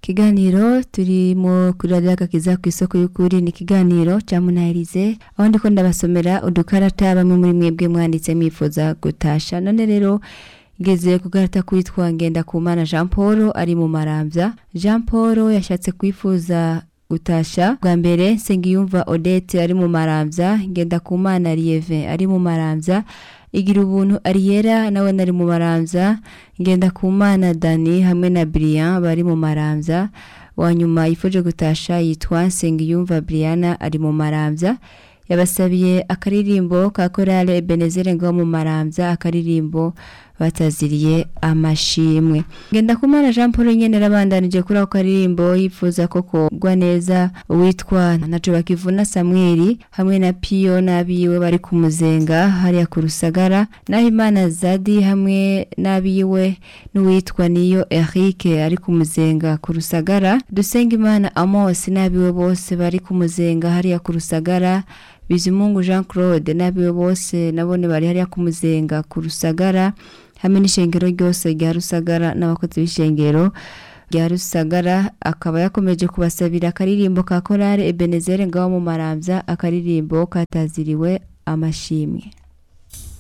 ikiganiro turimo kuri radiyo agakiza ku isoko y'ukuri ni ikiganiro cya munahirize aho ndiko ndabasomera udukarata bamwe muri mwebwe mwanditse mwifuza gutasha none rero ngeze ku gakarata kwitwa ngendakumana jean paul ari mu marambya jean paul yashatse kwifuza gutasha bwa mbere nsengiyumva odette ari mu marambya ngendakumana lieve ari mu marambya igira ubuntu ariyera nawe nari mu marambya ngendakumana dani hamwe na brian bari mu marambya wa nyuma yifuje gutasha yitwa nsengiyumva briana ari mu marambya yabasabiye akaririmbo ka korale ebenezere ngo mu marambya akaririmbo bataziriye amashimwe ngenda kumana jean paul nyene arabandanije kuri ako karirimbo yifuza ko kogwa neza uwitwa naco bakivuna samweli hamwe na piyo n'abiwe bari kumuzenga hariya ku rusagara naho imana zadi hamwe n'abiwe n'uwitwa niyo eric ari kumuzenga ku rusagara dusenga imana amos n'abiwe bose bari kumuzenga hariya ku rusagara bizimungu jean claude n'abiwe bose nabone bari hariya kumuzenga ku rusagara hamwe n'ishengero ryose rya rusagara n'abakozi b'ishengero rya rusagara akaba yakomeje kubasabira akaririmbo ka korale ebenezere ngaho mu marambya akaririmbo kataziriwe amashimwe